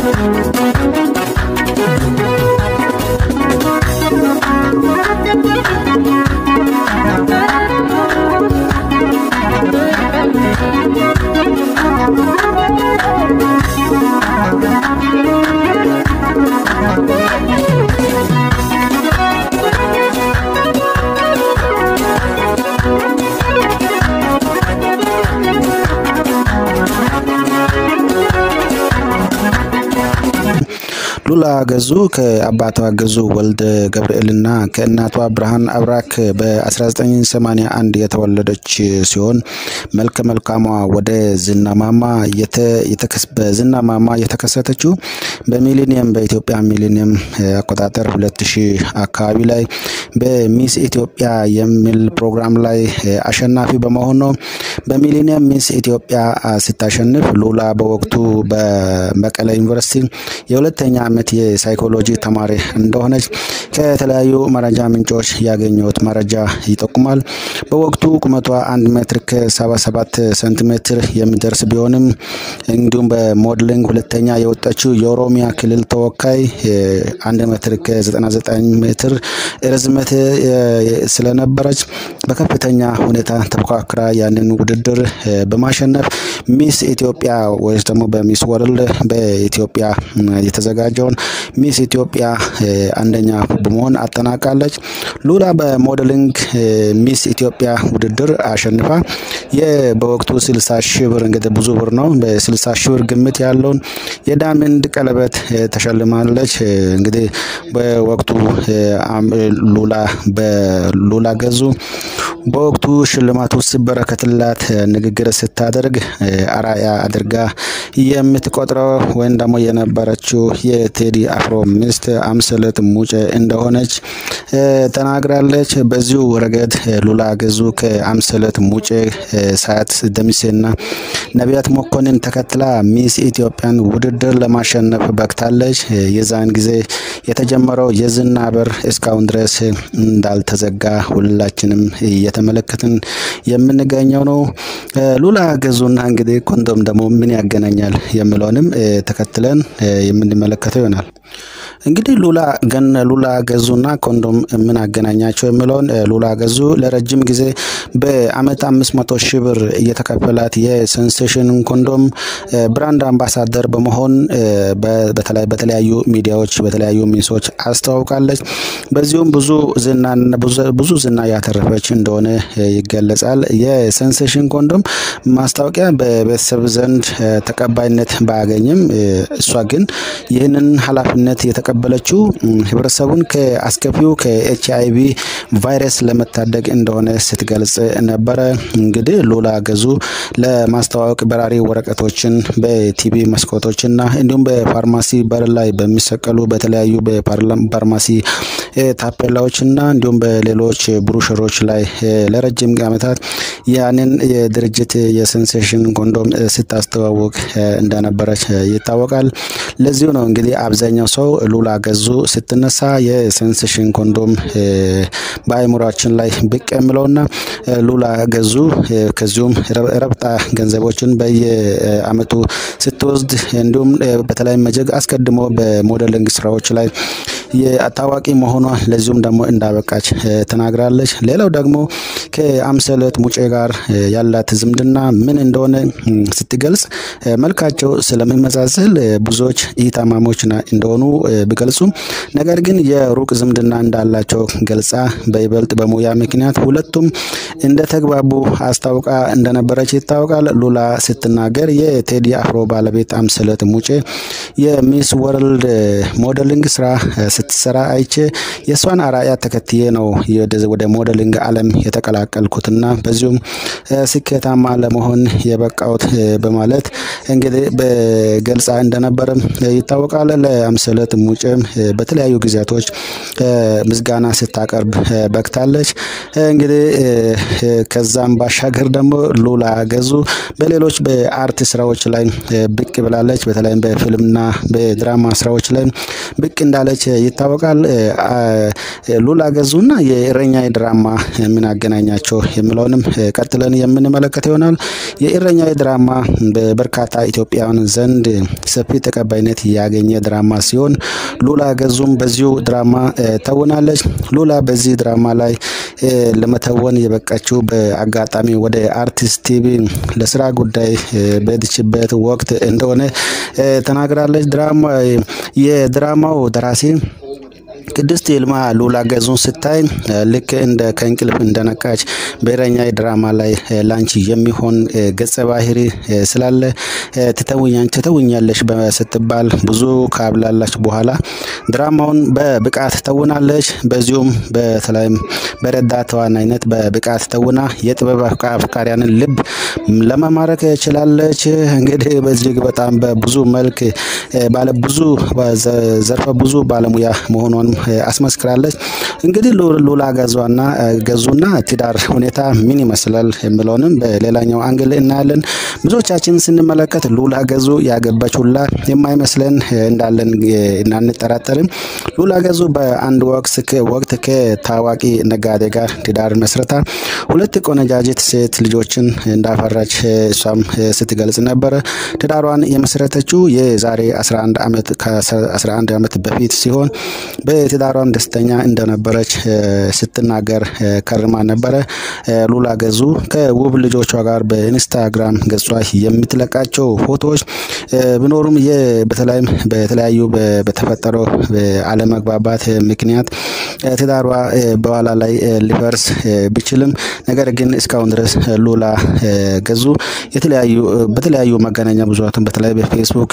ሉላ ገዙ ከአባቷ ገዙ ወልደ ገብርኤልና ከእናቷ ብርሃን አብራክ በ1981 የተወለደች ሲሆን መልከ መልካሟ ወደ ዝናማማ በዝናማማ የተከሰተችው በሚሊኒየም በኢትዮጵያ ሚሊኒየም አቆጣጠር 2000 አካባቢ ላይ በሚስ ኢትዮጵያ የሚል ፕሮግራም ላይ አሸናፊ በመሆን ነው። በሚሊኒየም ሚስ ኢትዮጵያ ስታሸንፍ ሉላ በወቅቱ በመቀለ ዩኒቨርሲቲ የሁለተኛ ዓመት የሳይኮሎጂ ተማሪ እንደሆነች ከተለያዩ መረጃ ምንጮች ያገኘሁት መረጃ ይጠቁማል። በወቅቱ ቁመቷ አንድ ሜትር ከ77 ሴንቲሜትር የሚደርስ ቢሆንም እንዲሁም በሞድሊንግ ሁለተኛ የወጣችው የኦሮሚያ ክልል ተወካይ አንድ ሜትር ከ99 ሜትር ርዝመት ስለነበረች በከፍተኛ ሁኔታ ተፎካክራ ያንን ውድድር በማሸነፍ ሚስ ኢትዮጵያ ወይስ ደግሞ በሚስ ወርልድ በኢትዮጵያ የተዘጋጀውን ሚስ ኢትዮጵያ አንደኛ በመሆን አጠናቃለች። ሉላ በሞዴሊንግ ሚስ ኢትዮጵያ ውድድር አሸንፋ በወቅቱ 60 ሺህ ብር እንግዲህ ብዙ ብር ነው። በ60 ሺህ ብር ግምት ያለውን የዳይመንድ ቀለበት ተሸልማለች። እንግዲህ በወቅቱ ሉላ በሉላ ገዙ በወቅቱ ሽልማቱ ሲበረከትላት ንግግር ስታደርግ አራያ አድርጋ የምትቆጥረው ወይም ደግሞ የነበረችው የቴዲ አፍሮ ሚስት አምሰለት ሙጬ እንደሆነች ተናግራለች። በዚሁ ረገድ ሉላ ገዙ ከአምሰለት ሙጬ፣ ሳያት ደሚሴና ነቢያት መኮንን ተከትላ ሚስ ኢትዮጵያን ውድድር ለማሸነፍ በቅታለች። የዛን ጊዜ የተጀመረው የዝና በር እስካሁን ድረስ እንዳልተዘጋ ሁላችንም እየተመለከትን የምንገኘው ነው። ሉላ ገዙና እንግዲህ ኮንዶም ደግሞ ምን ያገናኛል የሚለውንም ተከትለን የምንመለከተው ይሆናል። እንግዲህ ሉላ ገን ሉላ ገዙና ኮንዶም ምን አገናኛቸው የሚለውን ሉላ ገዙ ለረጅም ጊዜ በአመት አምስት መቶ ሺህ ብር እየተከፈላት የሴንሴሽን ኮንዶም ብራንድ አምባሳደር በመሆን በተለያዩ ሚዲያዎች በተለያዩ ሚንሶች አስተዋውቃለች። በዚሁም ብዙ ዝና ብዙ ዝና ያተረፈች እንደሆነ ይገለጻል። የሴንሴሽን ኮንዶም ማስታወቂያ በቤተሰብ ዘንድ ተቀባይነት ባያገኝም እሷ ግን ይህንን ኃላፊነት የተቀበለችው ህብረተሰቡን ከአስከፊው ከኤች አይ ቪ ቫይረስ ለመታደግ እንደሆነ ስትገልጽ ነበረ። እንግዲህ ሉላ ገዙ ለማስተዋወቅ በራሪ ወረቀቶችን በቲቪ መስኮቶችና እንዲሁም በፋርማሲ በር ላይ በሚሰቀሉ በተለያዩ በፋርማሲ ታፔላዎችና እንዲሁም በሌሎች ብሩሽሮች ላይ ለረጅም ዓመታት ያንን የድርጅት የሴንሴሽን ኮንዶም ስታስተዋውቅ እንደነበረች ይታወቃል። ለዚሁ ነው እንግዲህ አብዛኛው ሰው ሉላ ገዙ ስትነሳ የሴንሴሽን ኮንዶም በአእምሯችን ላይ ብቅ የሚለውና ሉላ ገዙ ከዚሁም ረብጣ ገንዘቦችን በየአመቱ ስትወስድ እንዲሁም በተለይ መጀግ አስቀድሞ በሞዴሊንግ ስራዎች ላይ ታዋቂ መሆኗ ለዚሁም ደግሞ እንዳበቃች ተናግራለች። ሌላው ደግሞ ከአምሰለት ሙጬ ጋር ያላት ዝምድና ምን እንደሆነ ስትገልጽ መልካቸው ስለሚመሳሰል ብዙዎች ኢታማሞች እንደሆኑ ቢገልጹም ነገር ግን የሩቅ ዝምድና እንዳላቸው ገልጻ በይበልጥ በሙያ ምክንያት ሁለቱም እንደተግባቡ አስታውቃ እንደነበረች ይታወቃል። ሉላ ስትናገር የቴዲ አፍሮ ባለቤት አምሰለት ሙጬ የሚስ ወርልድ ሞዴሊንግ ስራ ስትሰራ አይቼ የእሷን አርአያ ተከትዬ ነው ወደ ሞዴሊንግ ዓለም የተቀላቀልኩትና በዚሁም ስኬታማ ለመሆን የበቃሁት በማለት እንግዲህ በገልጻ እንደነበረም ይታወቃል። ለአምሰለት ሙጬም በተለያዩ ጊዜያቶች ምስጋና ስታቀርብ በቅታለች። እንግዲህ ከዛም ባሻገር ደግሞ ሉላ ገዙ በሌሎች በአርት ስራዎች ላይ ብቅ ብላለች። በተለይም በፊልምና በድራማ ስራዎች ላይ ብቅ እንዳለች ይታወቃል። ሉላ ገዙና የእረኛ ድራማ ምን አገናኛቸው የሚለውንም ቀጥለን የምንመለከት ይሆናል። የእረኛ ድራማ በበርካታ ኢትዮጵያውያን ዘንድ ሰፊ ተቀባይነት ያገኘ ድራማ ሲሆን ሉላ ገዙም በዚሁ ድራማ ተውናለች። ሉላ በዚህ ድራማ ላይ ለመተወን የበቃችው በአጋጣሚ ወደ አርቲስት ቲቪ ለስራ ጉዳይ በሄደችበት ወቅት እንደሆነ ተናግራለች። ድራማ የድራማው ደራሲ ቅድስት ይልማ ሉላ ገዙን ስታይ ልክ እንደ ከእንቅልፍ እንደነቃች በእረኛ ድራማ ላይ ላንቺ የሚሆን ገጸ ባህሪ ስላለ ትተውኛለሽ ስትባል ብዙ ካብላላች በኋላ ድራማውን በብቃት ተውናለች። በዚሁም በተለይም በረዳት ተዋናይነት በብቃት ተውና የጥበብ አፍቃሪያንን ልብ ለመማረክ ችላለች። እንግዲህ በዚህ በጣም በብዙ መልክ ባለ ብዙ ዘርፈ ብዙ ባለሙያ መሆኗን አስመስክራለች። እንግዲህ ሉላ ገዟና ገዙና ትዳር ሁኔታ ምን ይመስላል የሚለውንም በሌላኛው አንግል እናያለን። ብዙዎቻችን ስንመለከት ሉላ ገዙ ያገባች ሁላ የማይመስለን እንዳለን እናንጠራጠርም። ሉላ ገዙ በአንድ ወቅት ከታዋቂ ነጋዴ ጋር ትዳር መስረታ ሁለት ቆነጃጅት ሴት ልጆችን እንዳፈራች እሷም ስትገልጽ ነበረ። ትዳሯን የመሰረተችው የዛሬ 11 ዓመት ከ11 ዓመት በፊት ሲሆን በትዳሯም ደስተኛ እንደነበረች ስትናገር ከርማ ነበረ። ሉላ ገዙ ከውብ ልጆቿ ጋር በኢንስታግራም ገጿ የምትለቃቸው ፎቶዎች ቢኖሩም በተለይም በተለያዩ በተፈጠረው አለመግባባት ምክንያት ትዳሯ በኋላ ላይ ሊፈርስ ቢችልም ነገር ግን እስካሁን ድረስ ሉላ ገዙ የተለያዩ በተለያዩ መገናኛ ብዙሃን በተለይ በፌስቡክ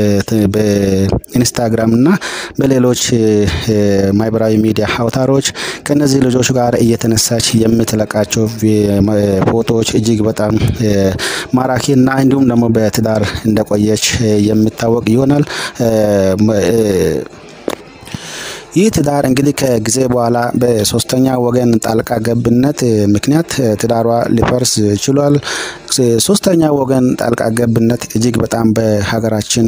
በኢንስታግራም እና በሌሎች ማህበራዊ ሚዲያ አውታሮች ከነዚህ ልጆች ጋር እየተነሳች የምትለቃቸው ፎቶዎች እጅግ በጣም ማራኪ እና እንዲሁም ደግሞ በትዳር እንደቆየች የሚታወቅ ይሆናል። ይህ ትዳር እንግዲህ ከጊዜ በኋላ በሶስተኛ ወገን ጣልቃ ገብነት ምክንያት ትዳሯ ሊፈርስ ችሏል። ሶስተኛ ወገን ጣልቃ ገብነት እጅግ በጣም በሀገራችን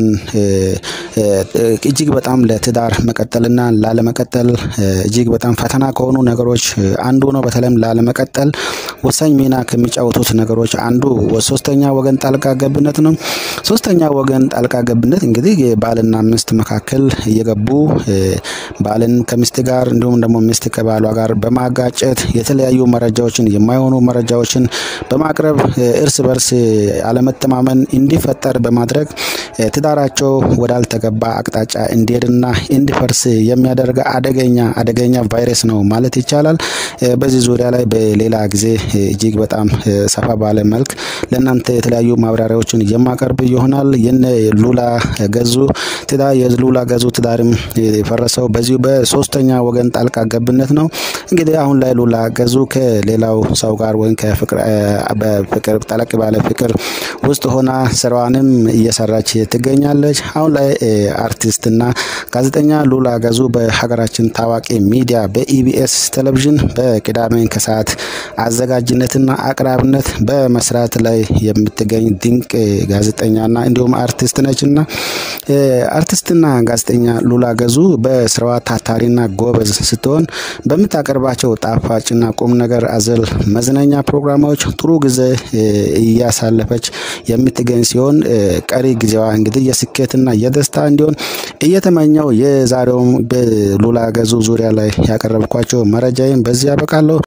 እጅግ በጣም ለትዳር መቀጠልና ላለመቀጠል እጅግ በጣም ፈተና ከሆኑ ነገሮች አንዱ ነው። በተለይም ላለመቀጠል ወሳኝ ሚና ከሚጫወቱት ነገሮች አንዱ ሶስተኛ ወገን ጣልቃ ገብነት ነው። ሶስተኛ ወገን ጣልቃ ገብነት እንግዲህ ባልና ሚስት መካከል እየገቡ ባልን ከሚስት ጋር እንዲሁም ደግሞ ሚስት ከባሏ ጋር በማጋጨት የተለያዩ መረጃዎችን የማይሆኑ መረጃዎችን በማቅረብ እርስ በርስ አለመተማመን እንዲፈጠር በማድረግ ትዳራቸው ወዳልተገባ አቅጣጫ እንዲሄድና እንዲፈርስ የሚያደርግ አደገኛ አደገኛ ቫይረስ ነው ማለት ይቻላል። በዚህ ዙሪያ ላይ በሌላ ጊዜ እጅግ በጣም ሰፋ ባለ መልክ ለእናንተ የተለያዩ ማብራሪያዎችን የማቀርብ ይሆናል። የነ ሉላ ገዙ ትዳር የሉላ ገዙ ትዳርም የፈረሰው በዚሁ በሶስተኛ ወገን ጣልቃ ገብነት ነው። እንግዲህ አሁን ላይ ሉላ ገዙ ከሌላው ሰው ጋር ወይም ከፍቅር በፍቅር ጠለቅ ባለ ፍቅር ውስጥ ሆና ስራዋንም እየሰራች ትገኛለች። አሁን ላይ አርቲስትና ጋዜጠኛ ሉላ ገዙ በሀገራችን ታዋቂ ሚዲያ በኢቢኤስ ቴሌቪዥን በቅዳሜ ከሰዓት አዘጋጅነትና አቅራብነት በመስራት ላይ የምትገኝ ድንቅ ጋዜጠኛና እንዲሁም አርቲስት ነችና አርቲስትና ጋዜጠኛ ሉላ ገዙ በስራዋ ታታሪና ጎበዝ ስትሆን በምታቀርባቸው ጣፋጭና ቁም ነገር አዘል መዝናኛ ፕሮግራሞች ጥሩ ጊዜ እያሳለፈች የምትገኝ ሲሆን ቀሪ ጊዜዋ እንግዲህ የስኬትና የደስታ እንዲሆን እየተመኘው የዛሬውም በሉላ ገዙ ዙሪያ ላይ ያቀረብኳቸው መረጃዬን በዚህ ያበቃለሁ።